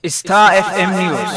Star FM News.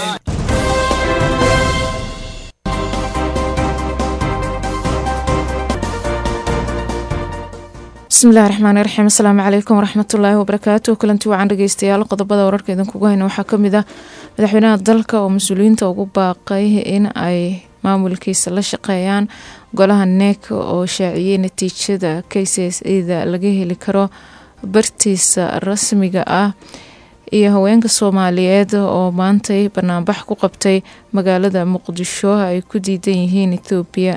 bismillahi raxmaani raxiim asalaamu calaykum waraxmatullaahi wabarakaatu kulanti wacan dhegeystayaal qodobada wararka idinkugu hayna waxaa kamid ah madaxweynaha dalka oo mas-uuliyiinta ugu baaqay in ay maamulkiisa la shaqeeyaan golaha neek oo shaaciyey natiijada k c s eda laga heli karo bartiisa rasmiga ah iyo haweenka soomaaliyeed oo maantay banaanbax ku qabtay magaalada muqdisho ay ku diidan yihiin ethoobiya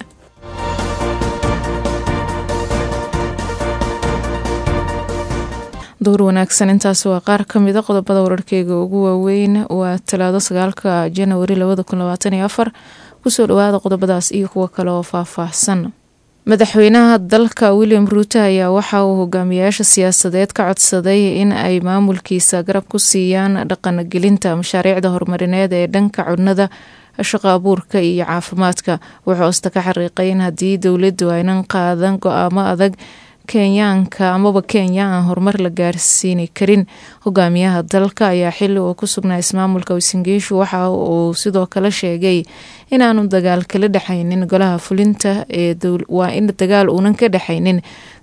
door wanaagsan intaas waa qaar kamida qodobada wararkeyga ugu waaweyn waa talaado sagaalka janawari labada kun labaatan iyo afar kusoo dhawaada qodobadaas iyo kuwo kale oo faahfaahsan madaxweynaha dalka william ruute ayaa waxa uu hogaamiyayaasha siyaasadeed ka codsaday in ay maamulkiisa garab ku siiyaan dhaqangelinta mashaariicda horumarineed ee dhanka cunada shaqo abuurka iyo caafimaadka wuxuu osta ka xariiqay in haddii dowladdu aynan qaadan go-aamo adag kenyaanka amaba kenya aan horumar la gaarsiini karin hogaamiyaha dalka ayaa xili uu ku sugnaa ismaamulka wasingiishu waxa uu sidoo kale sheegay inaanu dagaal kala dhexaynin golaha fulinta waa in dagaal uunan ka dhexaynin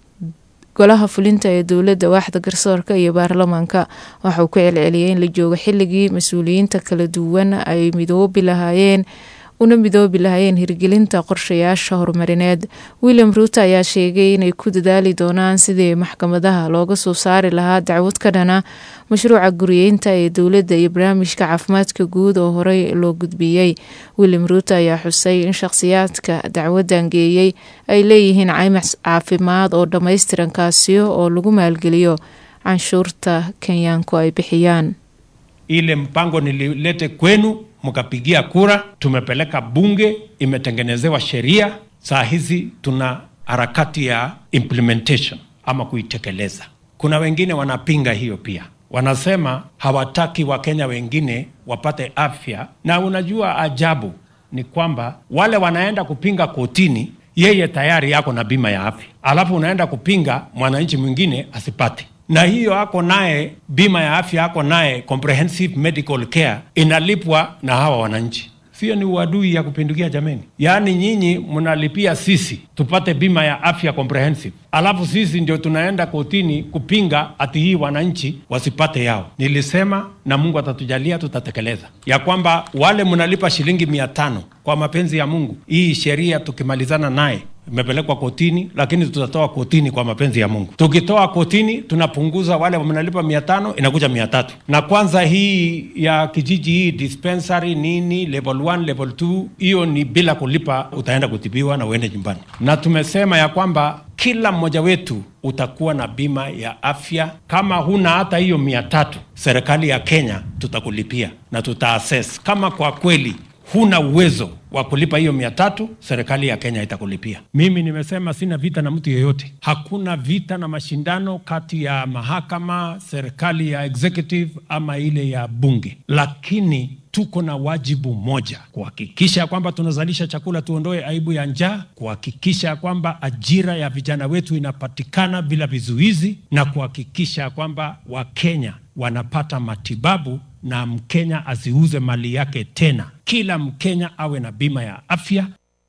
golaha fulinta ee dowladda waaxda garsoorka iyo baarlamaanka waxauu ku celceliyay in la joogo xilligii mas-uuliyiinta kala duwan ay midoobi lahaayeen una midoobi lahayeen hirgelinta qorshayaasha horumarineed william ruute ayaa sheegay inay ku dadaali doonaan sidii maxkamadaha looga soo saari lahaa dacwad ka dhana mashruuca guriyeynta ee dowladda iyo barnaamijka caafimaadka guud oo horey loo gudbiyey william ruute ayaa xusay in shakhsiyaadka dacwadan geeyey ay leeyihiin caymac caafimaad oo dhammaystiran kaasiyo oo lagu maalgeliyo canshuurta kenyaanku ay bixiyaan ile mpango nililete kwenu mkapigia kura, tumepeleka bunge, imetengenezewa sheria. Saa hizi tuna harakati ya implementation ama kuitekeleza. Kuna wengine wanapinga hiyo pia, wanasema hawataki Wakenya wengine wapate afya. Na unajua ajabu ni kwamba wale wanaenda kupinga kotini, yeye tayari yako na bima ya afya, alafu unaenda kupinga mwananchi mwingine asipate na hiyo ako naye bima ya afya ako naye comprehensive medical care inalipwa na hawa wananchi. Sio ni uadui ya kupindukia jameni? Yaani nyinyi mnalipia sisi tupate bima ya afya comprehensive, alafu sisi ndio tunaenda kotini kupinga ati hii wananchi wasipate yao. Nilisema na Mungu atatujalia, tutatekeleza ya kwamba wale mnalipa shilingi mia tano kwa mapenzi ya Mungu, hii sheria tukimalizana naye imepelekwa kotini, lakini tutatoa kotini kwa mapenzi ya Mungu. Tukitoa kotini, tunapunguza wale mnalipa mia tano inakuja mia tatu na kwanza hii ya kijiji hii dispensary nini level 1 level 2 hiyo ni bila kulipa, utaenda kutibiwa na uende nyumbani. Na tumesema ya kwamba kila mmoja wetu utakuwa na bima ya afya. Kama huna hata hiyo mia tatu, serikali ya Kenya tutakulipia na tutaassess kama kwa kweli huna uwezo wa kulipa hiyo mia tatu, serikali ya Kenya itakulipia. Mimi nimesema sina vita na mtu yeyote, hakuna vita na mashindano kati ya mahakama, serikali ya executive ama ile ya bunge, lakini tuko na wajibu moja, kuhakikisha kwamba tunazalisha chakula, tuondoe aibu ya njaa, kuhakikisha kwamba ajira ya vijana wetu inapatikana bila vizuizi, na kuhakikisha kwamba Wakenya wanapata matibabu na Mkenya asiuze mali yake tena. Kila Mkenya awe na bima ya afya.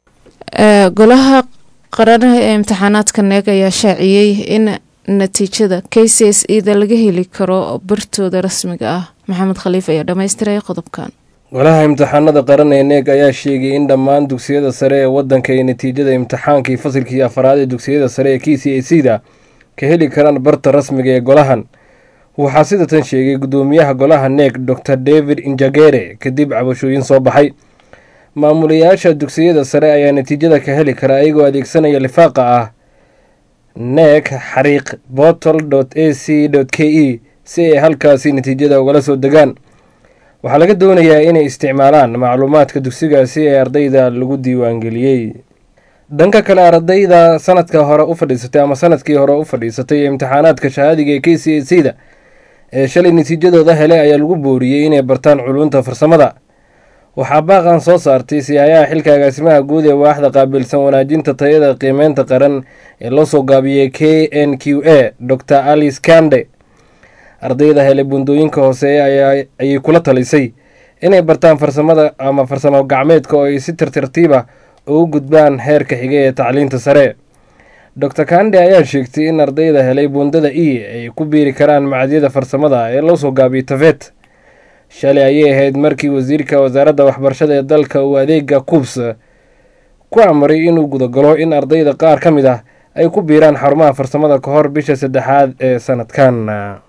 golaha qaranaha ee imtixaanaadka neeg ayaa shaaciyey in natiijada k c s eda laga heli karo bartooda rasmiga ah maxamed khaliif ayaa dhammaystiray qodobkan golaha imtixaanada qaran ee neeg ayaa sheegay in dhammaan dugsiyada sare ee wadanka ay natiijada imtixaankii fasilkii afaraad ee dugsiyada sare ee k c a c da ka heli karaan barta rasmiga ee golahan waxaa sidatan sheegay guddoomiyaha golaha neeg dor david injagere kadib cabashooyin soo baxay maamulayaasha dugsiyada sare ayaa natiijada ka heli kara ayagoo adeegsanaya lifaaqa ah neeg xariiq botol a c k e si ay halkaasi natiijada ugala soo degaan waxaa laga doonayaa inay isticmaalaan macluumaadka dugsigaasi ee ardayda lagu diiwaangeliyey dhanka kale ardayda sanadka hore u fadhiisatay ama sanadkii hore u fadhiisatay ee imtixaanaadka shahaadiga ee k c a c da ee shalay natiijadooda helay ayaa lagu booriyey inay bartaan culunta farsamada waxaa baaqan soo saartay siyaayaha xilka agaasimaha guud ee waaxda qaabilsan wanaajinta tayada qiimeynta qaran ee loo soo gaabiyey k n q a dor alice kande ardayda helay buundooyinka hooseeya ayay kula talisay inay bartaan farsamada ama farsamo gacmeedka oo ay si tartartiiba ugu gudbaan heerka xige ee tacliinta sare doctor kande ayaa sheegtay in ardayda helay buundada e ay ku biiri karaan macadyada farsamada ee loo soo gaabiyay tafet shalay ayay ahayd markii wasiirka wasaaradda waxbarashada ee dalka uu adeega kuubs ku amray inuu gudagalo in ardayda qaar ka mid ah ay ku biiraan xarumaha farsamada ka hor bisha saddexaad ee sanadkan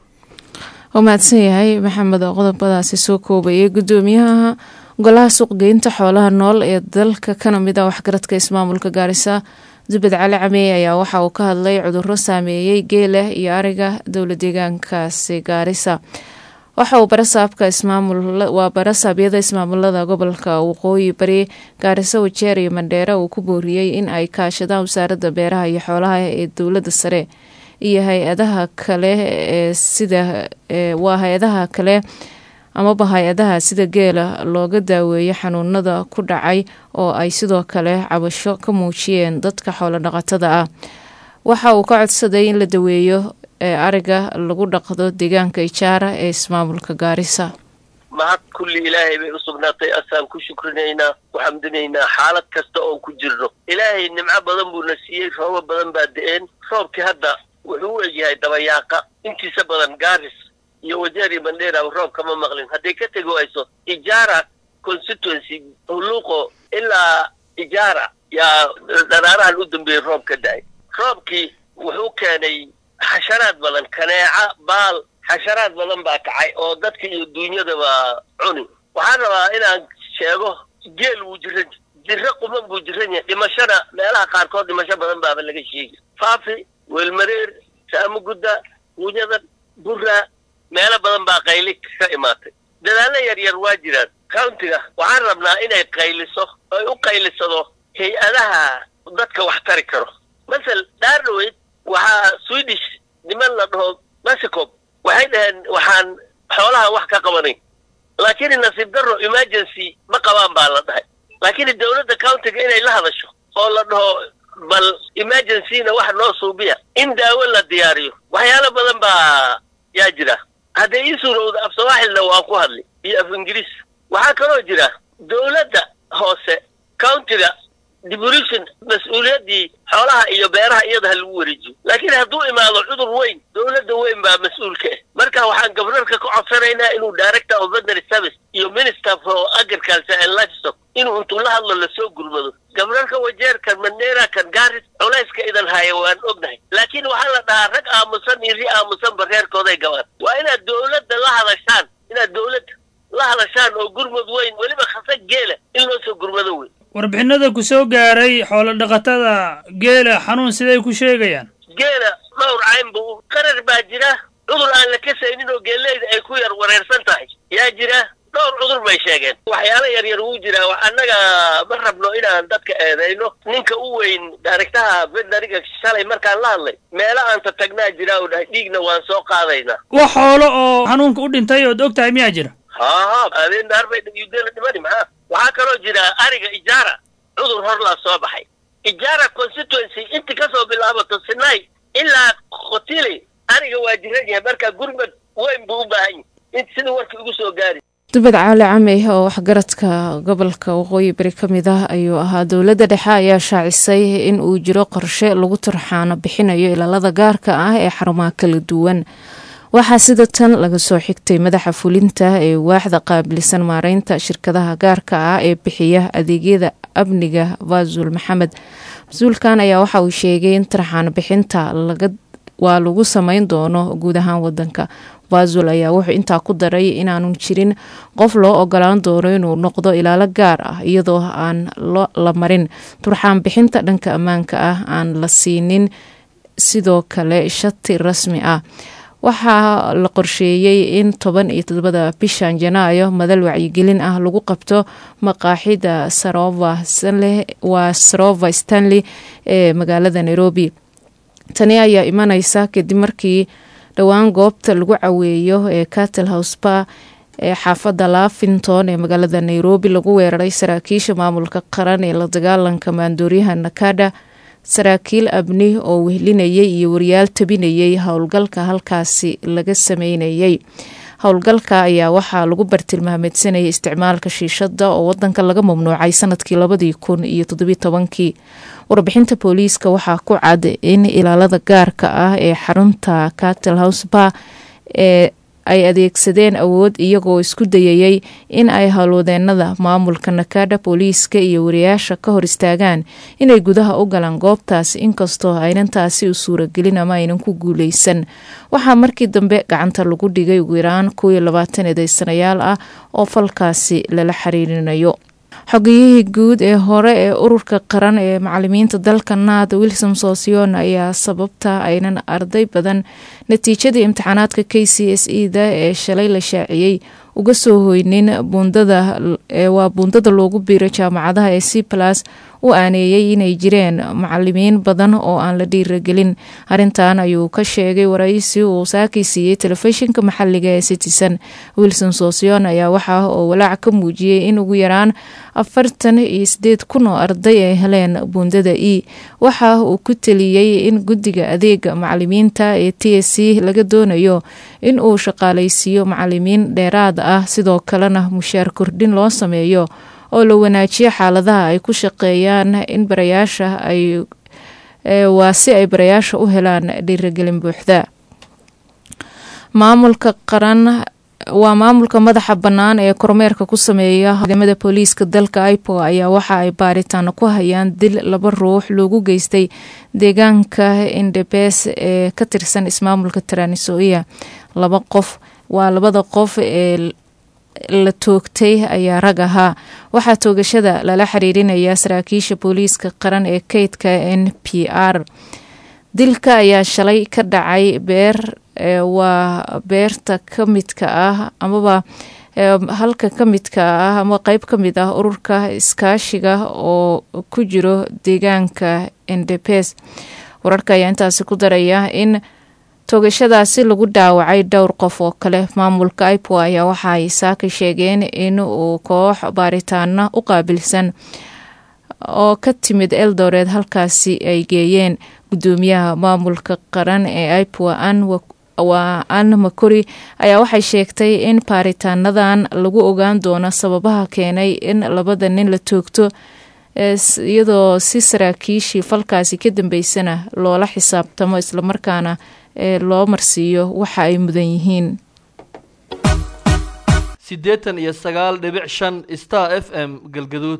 waa mahadsan yahay maxamed qodobadaasi soo koobayay gudoomiyaha golaha suuqgeynta xoolaha nool ee dalka kana mid ah waxgaradka ismaamulka gaarisa zubed cali cameey ayaa waxa uu ka hadlay cuduro saameeyey geela iyo ariga dowla deegaankaasi gaarisa waxa uu barasaabka waa barasaabyada ismaamulada gobolka waqooyi bari gaariso wajeer iyo mandheere uu ku booriyey in ay kaashadaan wasaaradda beeraha iyo xoolaha ee dowladda sare iyo hay-adaha kale ee sida waa hay-adaha kale amaba hay-adaha sida geela looga daaweeyo xanuunada ku dhacay oo ay sidoo kale cabasho ka muujiyeen dadka xoolo dhaqatada ah waxa uu ka codsaday in la daweeyo ee ariga lagu dhaqdo deegaanka ijaara ee ismaamulka gaarisa mahad kulli ilaahay bay u sugnaatay asaan ku shukrinaynaa ku xamdinaynaa xaalad kasta oon ku jirno ilaahay nimco badan buuna siiyey roobo badan baa da-een roobkii hadda wuxuu u egyahay dabayaaqa intiisa badan gaaris iyo wajeer iyo bandheera roob kama maqlin hadday ka tegi wayso ijaara constituency huluuqo ilaa ijaara yaa dharaarahan u dambeeyey roob ka da-ay roobkii wuxuu keenay xasharaad badan kaneeca baal xasharaad badan baa kacay oo dadka iyo duunyadaba cuni waxaan rabaa inaan sheego geel wuu jiran jiro quman buu jiran yahay dhimashana meelaha qaarkood dhimasho badan baaba laga sheegi faafi weelmareer saamugudda guunyadan burra meelo badan baa qayli ka imaatay dadaallo yar yar waa jiraan countiga waxaan rabnaa inay qayliso ay u qaylisado hay-adaha dadka wax tari karo masel dhaarnaweyd waxaa swedish niman la dhaho mexico waxay dhaheen waxaan xoolaha wax ka qabanay laakiin nasiib darro emergency ma qabaan baa la dhahay laakiin dowladda countiga inay la hadasho oo la dhaho bal emergencyna wax noo suubiya in daawo la diyaariyo waxyaalo badan baa yaa jira hadday ii suurowda af sawaaxilna waan ku hadli iyo af ingiriis waxaa kaloo jira dowladda hoose countiga devolution mas-uuliyaddii xoolaha iyo beeraha iyada ha lagu wareejiyo laakiin hadduu imaado cudur weyn dowladda weyn baa mas-uulka ah marka waxaan gobnarka ka codsanaynaa inuu director of veterinary service iyo minister for agriculture and livestock inuu intuu la hadlo lasoo gurmado gobnarka wajeerkan mandheera kan gaaris culayska idan haya waan ognahay laakiin waxaa la dhahaa rag aamusan iyo ri aamusanba reerkooday gabaan waa inaad dowladda la hadashaan inaad dowladda la hadashaan oo gurmud weyn weliba khasa geela in loo soo gurmado weyn warbixinada ku soo gaaray xoolo dhaqatada geela xanuun siday ku sheegayaan geela dhowr cayn buu qarar baa jira cudur aan la kasaynin oo geeleyda ay ku yar wareersan tahay yaa jira dhowr cudur bay sheegeen waxyaalo yar yar wuu jiraa annaga ma rabno inaan dadka eedayno ninka u weyn daarigtaha veterinariga shalay markaan la hadlay meelo aan tatagnaa jira oo dhahay dhiigna waan soo qaadaynaa wax xoolo oo xanuunka u dhintay ood og tahay miyaa jira haa haa habeen daar bay yudeela dhimani maxaa waxaa kaloo jira ariga ijaara cudur horlaa soo baxay ijaara constituency inti kasoo bilaabato sinai ilaa khotili ariga waa jiran yahay marka gurmad weyn buu u baahan yahay in sida warkii ugu soo gaari dubad caali camey oo waxgaradka gobolka waqooyi bari ka mid ah ayuu ahaa dowladda dhexe ayaa shaacisay in uu jiro qorshe lagu turxaano bixinayo ilaalada gaarka ah ee xarumaha kala duwan waxaa sida tan laga soo xigtay madaxa fulinta ee waaxda qaabilsan maareynta shirkadaha gaarka ah ee bixiya adeegyada amniga vasul maxamed mas-uulkan ayaa waxa uu sheegay in tarxaano bixinta waa lagu sameyn doono guud ahaan wadanka vasul ayaa wuxuu intaa ku daray inaanu jirin qof loo ogolaan doono inuu noqdo ilaalo gaar ah iyadoo aan la marin turxaan bixinta dhanka ammaanka ah aan la siinin sidoo kale shati rasmi ah waxaa la qorsheeyey in toban iyo todobada bishan janaayo madal wacyigelin ah lagu qabto maqaaxida sarova stanley waa sarova stanley ee magaalada nairobi tani ayaa imaneysa kadib markii dhowaan goobta lagu caweeyo ee cattle house ba ee xaafadda lafinton ee magaalada nairobi lagu weeraray saraakiisha maamulka qaran ee la dagaalanka maandooryaha nakada saraakiil abni oo wehlinayay iyo wariyaal tabinayay howlgalka halkaasi laga sameynayay howlgalka ayaa waxaa lagu bartilmaameedsanayay isticmaalka shiishada oo wadanka laga mamnuucay sanadkii labadii kun iyo toddobiy tobankii warbixinta booliiska waxaa ku cad in ilaalada gaarka ah ee xarunta catel house bar ee ay adeegsadeen awood iyagoo isku dayayay in ay howlwadeenada maamulka nakada booliiska iyo wariyaasha ka hor istaagaan inay gudaha u galaan goobtaas inkastoo aynan taasi u suuragelin ama aynan ku guuleysan waxaa markii dambe gacanta lagu dhigay ugu yaraan kuwii labaatan eedeysanayaal ah oo falkaasi lala xiriirinayo xogiyihii guud ee hore ee ururka qaran ee macalimiinta dalka naad wilson sosion ayaa sababta aynan arday badan natiijadii imtixaanaadka k c s e da ee shalay la shaaciyey uga soo hoynin buundada waa buundada loogu biiro jaamacadaha ee c plus u aaneeyey inay jireen macalimiin badan oo aan la dhiiragelin arrintan ayuu ka sheegay waraysi uu saakii siiyey telefishinka maxaliga ee citizen wilson sosion ayaa waxaa oo walaac ka muujiyey in ugu yaraan afartan iyo sideed kun oo arday ay heleen buundada e waxa uu ku teliyey in guddiga adeega macalimiinta ee t s c laga doonayo in uu shaqaalaysiiyo macalimiin dheeraad ah sidoo kalena mushaar kordhin loo sameeyo oo la wanaajiyo xaaladaha ay ku shaqeeyaan in barayaasha ay waa si ay barayaasha u helaan dhiiragelin buuxda maamulka qaran waa maamulka madaxa bannaan ee kormeerka ku sameeya ciidamada booliiska dalka ipo ayaa waxa ay baaritaano ku hayaan dil laba ruux loogu geystay deegaanka indebes ee ka tirsan ismaamulka taraanisoia laba qof waa labada qof ee la toogtay ayaa rag ahaa waxaa toogashada lala xiriirinayaa saraakiisha booliiska qaran ee keydka n p r dilka ayaa shalay ka dhacay beer waa beerta ka midka ah amaba halka ka midka ah ama qeyb ka mid ah ururka iskaashiga oo ku jiro deegaanka endepes wararka ayaa intaasi ku daraya in toogashadaasi lagu dhaawacay dhowr qof oo kale maamulka ipo ayaa waxa ay saaka sheegeen in uu koox baaritaano u qaabilsan oo ka timid eldoret halkaasi ay geeyeen gudoomiyaha maamulka qaran ee ipo waa an makori ayaa waxay sheegtay in baaritaanadan lagu ogaan doono sababaha keenay in labada nin la toogto iyadoo si saraakiishii falkaasi ka dambeysana loola xisaabtamo islamarkaana ee loo marsiiyo waxa ay mudan yihiin siddeetan iyo sagaal dhibic shan star f m galgaduud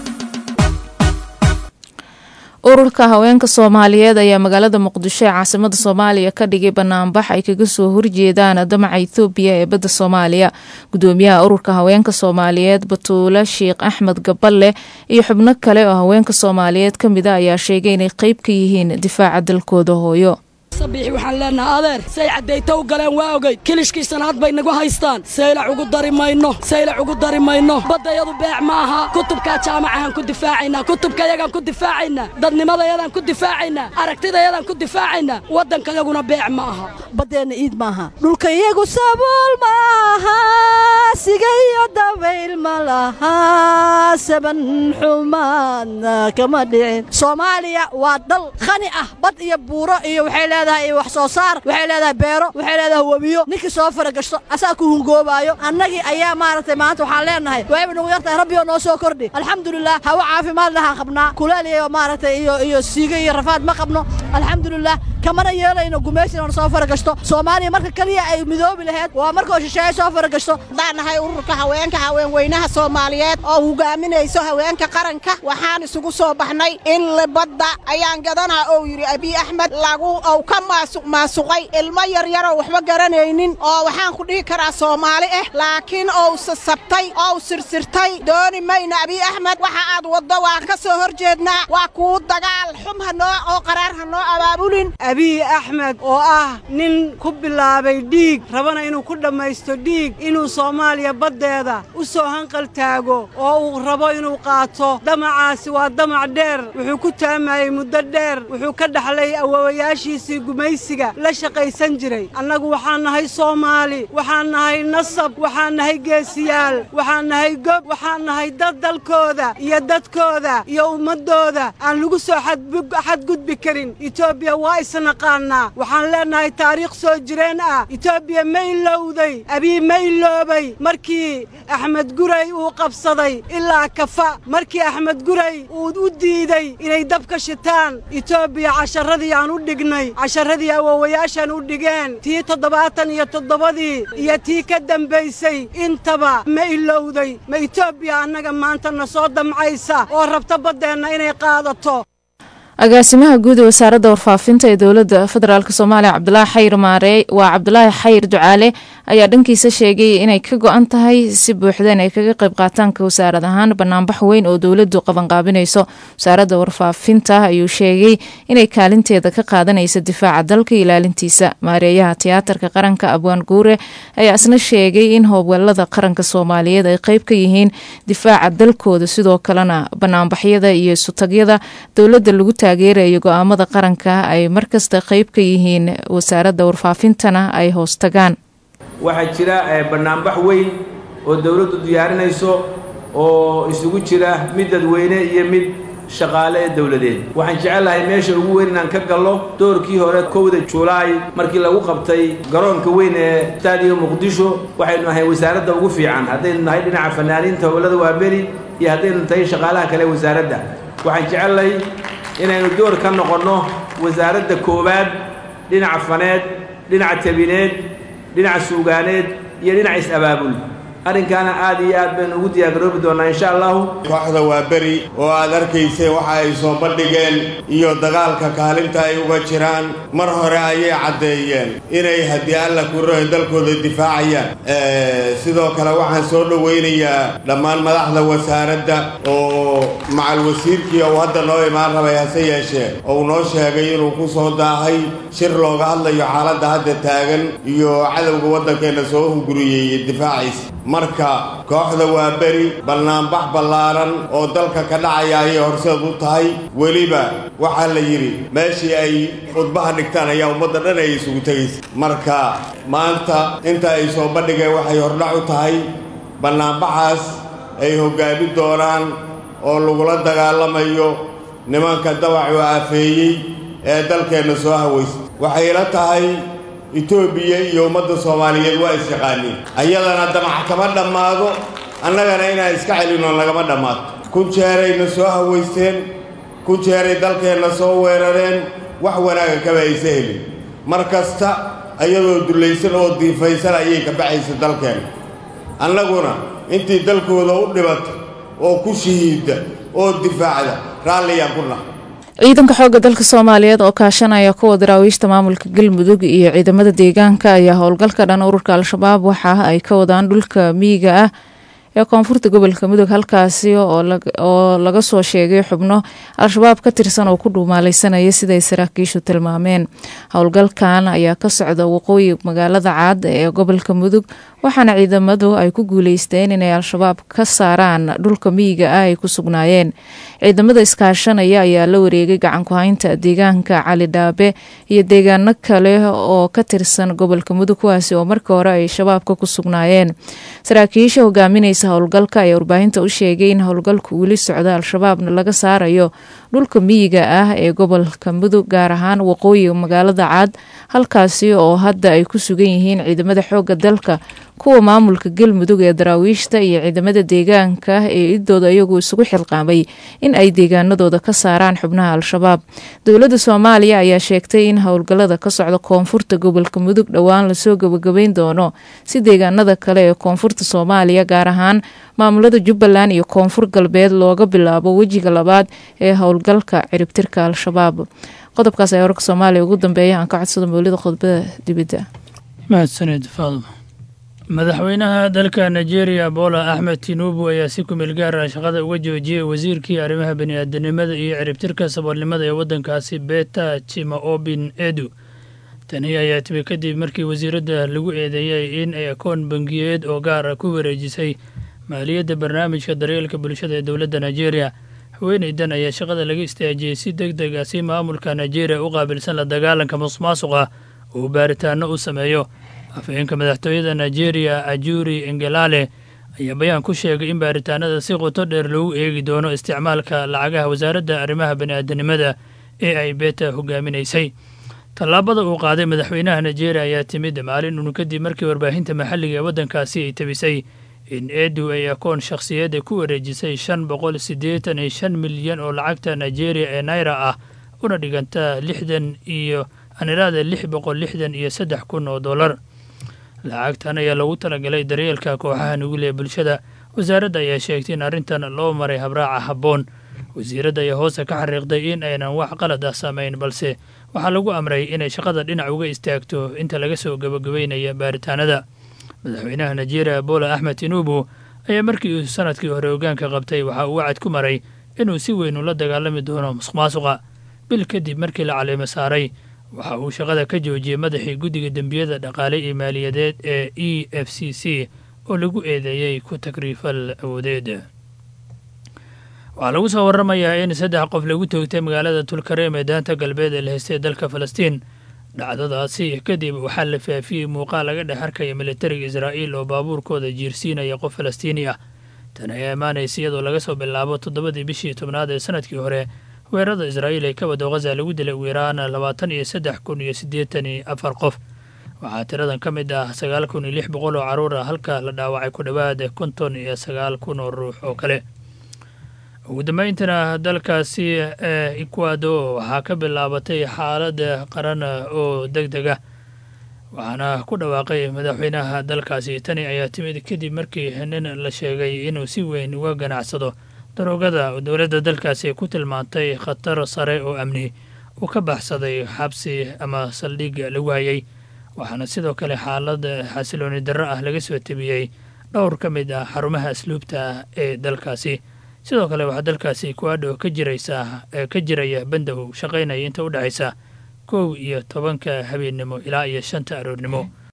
ururka haweenka soomaaliyeed ayaa magaalada muqdisho ee caasimada soomaaliya ka dhigay banaanbax ay kaga soo horjeedaan damaca ethoobiya ee badda soomaaliya gudoomiyaha ururka haweenka soomaaliyeed batuule sheekh axmed gaballe iyo xubno kale oo haweenka soomaaliyeed ka mid a ayaa sheegay inay qeyb ka yihiin difaaca dalkooda hooyo sabiixi waxaan leenahay adeer say caddayta u galeen waa ogey kilishkiisana had bay nagu haystaan saylac ugu dari mayno saylac ugu dari mayno baddayadu beec ma aha kutubkaa jaamacahaan ku difaacaynaa kutubkayagaan ku difaacaynaa dadnimadayadaan ku difaacaynaa aragtidayadaan ku difaacaynaa waddankayaguna beec ma aha baddeenna iid maaha dhulkayagu sabuul maaha sigayo dabayl ma laha saban xumaadna kama dhicin soomaaliya waa dal khani ah bad iyo buuro iyo waxay leedahay wax soo saar waxay leedahay beero waxay leedahay webiyo ninkii soo faragashto asaa ku hungoobaayo annagii ayaa maaragtay maanta waxaan leenahay waayba nagu yartahay rabbi oo noo soo kordhi alxamdulilah hawo caafimaad lahaan qabnaa kuleel iyo maaragtay iyo iyo siiga iyo rafaad ma qabno alxamdulilah kamana yeelayno gumaysi oon soo faragashto soomaaliya marka keliya ay midoobi laheyd waa markoo shisheeye soo faragashto haddaan nahay ururka haweenka haweenweynaha soomaaliyeed oo hogaaminayso haweenka qaranka waxaan isugu soo baxnay in libadda ayaan gadanaa ou yidhi abiy axmed lagu ou ka maasuq maasuqay ilmo yaryaroo waxba garanaynin oo waxaan ku dhihi karaa soomaali ah laakiin ou sasabtay ou sirsirtay dooni mayna abiy axmed waxa aad waddo waan ka soo hor jeednaa waa kuu dagaal xum hanoo oo qaraar ha noo abaabulin abiy axmed oo ah nin ku bilaabay dhiig rabana inuu ku dhammaysto dhiig inuu soomaaliya baddeeda u soo hanqal taago oo uu rabo inuu qaato damacaasi waa damac dheer wuxuu ku taamayey muddo dheer wuxuu ka dhaxlay awowayaashiisii gumaysiga la shaqaysan jiray annagu waxaan nahay soomaali waxaan nahay nasab waxaan nahay geesiyaal waxaan nahay gob waxaan nahay dad dalkooda iyo dadkooda iyo ummaddooda aan lagu soo xadgudbi karin etoobiya waa isnaqaannaa waxaan leennahay taariikh soo jireen ah etoobiya ma ilowday abii ma iloobay markii axmed guray uu qabsaday ilaa kafa markii axmed guray uu u diiday inay dabka shitaan etoobiya casharadii aan u dhignay casharadii awoowayaashaan u dhigeen tii toddobaatan iyo toddobadii iyo tii ka dambaysay intaba ma ilowday ma etoobiya annaga maanta na soo damcaysa oo rabta baddeenna inay qaadato agaasimaha guud ee wasaaradda warfaafinta ee dowladda federaalk soomaaliya cabdulaahi xayr maarey waa cabdulaahi xayr ducaale ayaa dhankiisa sheegay inay ka go-an tahay si buuxda inay kaga qayb qaataanka wasaarad ahaan banaanbax weyn oo dowladdu qabanqaabinayso wasaaradda warfaafinta ayuu sheegay inay kaalinteeda ka qaadanaysa difaaca dalka iyo ilaalintiisa maareeyaha tiyaatarka qaranka abwaan guure ayaa isna sheegay in howlgallada qaranka soomaaliyeed ay qayb ka yihiin difaaca dalkooda sidoo kalena banaanbaxyada iyo isutagyada dowladda lagu taageerayo go-aamada qaranka ay markasta qayb ka yihiin wasaaradda warfaafintana ay hoos tagaan waxaa jira bannaanbax weyn oo dowladdu diyaarinayso oo isugu jira mid dadweyne iyo mid shaqaale ee dowladeed waxaan jecelahay meesha ugu weyn inaan ka gallo doorkii hore kowda julaay markii lagu qabtay garoonka weyn ee staadiyo muqdisho waxaynu ahay wasaaradda ugu fiican haddaynu nahay dhinaca fanaaniinta howlada waaberi iyo haddaynu tahay shaqaalaha kale wasaaradda waxaan jecelahay inaynu door ka noqonno wasaaradda koowaad dhinaca faneed dhinaca tabineed dhinaca suugaaneed iyo dhinaca is-abaabul arrinkaana aad iyo aad baynu ugu diyaargaroobi doonnaa insha allahu kooxda waa beri oo aad arkayseen waxa ay soo bandhigeen iyo dagaalka kaalinta ay uga jiraan mar hore ayay caddeeyeen inay haddii alla kurohe dalkooda difaacayaan sidoo kale waxaan soo dhowaynayaa dhammaan madaxda wasaaradda oo macal wasiirkii uu hadda noo imaan rabay hase yeeshee ou noo sheegay inuu ku soo daahay shir looga hadlayo xaaladda hadda taagan iyo cadowga waddankeenna soo hunguriyey difaaciisa marka kooxda waa beri bannaanbax ballaaran oo dalka ka dhacaya ayay horseed u tahay weliba waxaa la yidhi meeshii ay khudbaha dhigtaan ayaa ummadda dhan ay isugu tegaysa marka maanta inta ay soo bandhigeen waxay hordhac u tahay bannaanbaxaas ay hoggaamin doonaan oo lagula dagaalamayo nimanka dawacu aafeeyey ee dalkeenna soo hawaysta waxay la tahay etoobiya iyo ummadda soomaaliyeed waa isyaqaaniin ayadana damac kama dhammaado annagana inaan iska celinoo nagama dhammaato kun jeerayna soo hawaysteen kun jeeray dalkeenna soo weerareen wax wanaaga kaba aysa helin mar kasta ayadoo dullaysan oo diifaysan ayay ka baxaysa dalkeenna annaguna intii dalkooda u dhibata oo ku shahiidda oo difaacda raalliyaan ku nahay ciidanka xoogga dalka soomaaliyeed oo kaashanaya kuwa daraawiishta maamulka galmudug iyo ciidamada deegaanka ayaa howlgalka dhan ururka al-shabaab waxa ay ka wadaan dhulka miyiga ah ee koonfurta gobolka mudug halkaasi oo laga soo sheegay xubno al-shabaab ka tirsan oo ku dhuumaalaysanaya siday saraakiishu tilmaameen howlgalkan ayaa ka socda waqooyi magaalada caad ee gobolka mudug waxaana ciidamadu ay ku guuleysteen inay al-shabaab ka saaraan dhulka miyiga ah ay ku sugnaayeen ciidamada iskaashanaya ayaa la wareegay gacanku-haynta deegaanka cali dhaabe iyo deegaano kale oo ka tirsan gobolka mudug kuwaasi oo markii hore ay shabaabka ku sugnaayeen saraakiisha hogaaminaysa howlgalka ayaa warbaahinta u sheegay in howlgalku weli socda al-shabaabna laga saarayo dhulka miyiga ah ee gobolka mudug gaar ahaan waqooyiga magaalada caad halkaasi oo hadda ay ku sugan yihiin ciidamada xoogga dalka kuwa maamulka galmudug ee daraawiishta iyo ciidamada deegaanka ee idooda iyagu isugu xilqaamay in ay deegaanadooda ka saaraan xubnaha al-shabaab dowladda soomaaliya ayaa sheegtay in howlgallada ka socda koonfurta gobolka mudug dhowaan lasoo gabagabeyn doono si deegaanada kale ee koonfurta soomaaliya gaar ahaan maamulada jubbaland iyo koonfur galbeed looga bilaabo wejiga labaad ee howlgalka ciribtirka al-shabaab qodobkaas ayaa wararka soomaaliya ugu dambeeya aan ka codsado mawlida khudbada dibidda mahadsaned faadmo madaxweynaha dalka nigeria bola axmed tinubu ayaa si kumeel gaar ah shaqada uga joojiyey wasiirkii arrimaha bani-aadanimada iyo ciribtirka saboolnimada ee waddankaasi beta chimaobin edu tani ayaa timi kadib markii wasiiradda lagu eedeeyey in ay akoon bangiyeed oo gaar ah ku wareejisay maaliyadda barnaamijka daryeelka bulshada ee dowladda nigeria haweeneydan ayaa shaqada laga istaajiyey si deg deg ah si maamulka nigeria u qaabilsan la dagaalanka musuqmaasuqa uu baaritaano u sameeyo afhayeenka madaxtooyada nigeria ajuri engelale ayaa bayaan ku sheegay in baaritaanada si qoto dheer lagu eegi doono isticmaalka lacagaha wasaaradda arrimaha bani'aadanimada ee ay beta hogaaminaysay tallaabada uu qaaday madaxweynaha nigeria ayaa timid maalin uun kadib markii warbaahinta maxalliga ee waddankaasi ay tabisay in edu ay akoon shakhsiyadda ku wareejisay shan boqol siddeetan iyo shan milyan oo lacagta nigeria ee naira ah una dhiganta lixdan iyo aniraada lix boqol lixdan iyo saddex kun oo dollar lacagtan ayaa lagu talagalay daryeelka kooxaha nugul ee bulshada wasaaradda ayaa sheegtay in arrintan loo maray habraaca habboon wasiiradda ayaa hoose ka xariiqday in aynan wax qalad ah samayn balse waxaa lagu amray inay shaqada dhinac uga istaagto inta laga soo gabagabeynaya baaritaanada madaxweynaha nigeria bola axmed tinubu ayaa markii uu sanadkii hore hogaanka qabtay waxa uu wacad ku maray inuu si weyn ula dagaalami doono musuqmaasuqa bil kadib markii la caleemo saaray waxa uu shaqada ka joojiyey madaxii guddiga dembiyada dhaqaale iyo maaliyadeed ee e f c c oo lagu eedeeyey ku takriifal awoodeed waxaa lagu soo waramayaa in saddex qof lagu toogtay magaalada tulkareem ee daanta galbeed ee la haystay dalka falastiin dhacdadaasi kadib waxaa la faafiyey muuqaal laga dhex arkaya militariga israa'iil oo baabuurkooda jiirsiinaya qof falastiini ah tan ayaa imaanaysa iyadoo laga soo bilaabo toddobadii bishii tobnaad ee sanadkii hore weerarada israa'iil ee ka wado ghaza lagu dilay ugu yaraan labaatan iyo saddex kun iyo siddeetan iyo afar qof waxaa tiradan ka mid ah sagaal kun iyo lix boqol oo carruur ah halka la dhaawacay ku dhowaad konton iyo sagaal kun oo ruux oo kale ugu dambayntana dalkaasi ee ecuador waxaa ka bilaabatay xaalad qaran oo deg deg ah waxaana ku dhawaaqay madaxweynaha dalkaasi tani ayaa timid kadib markii nin la sheegay inuu si weyn uga ganacsado daroogada dowladda dalkaasi ku tilmaantay khatar sare oo amni uu ka baxsaday xabsi ama saldhig lagu hayay waxaana sidoo kale xaalad xasilooni darro ah laga soo tebiyey dhowr ka mid ah xarumaha asluubta ee dalkaasi sidoo kale waxaa dalkaasi kuadho ka jiraysa ka jiraya bandow shaqaynaya inta u dhexaysa kow iyo tobanka habeennimo ilaa iyo shanta aroornimo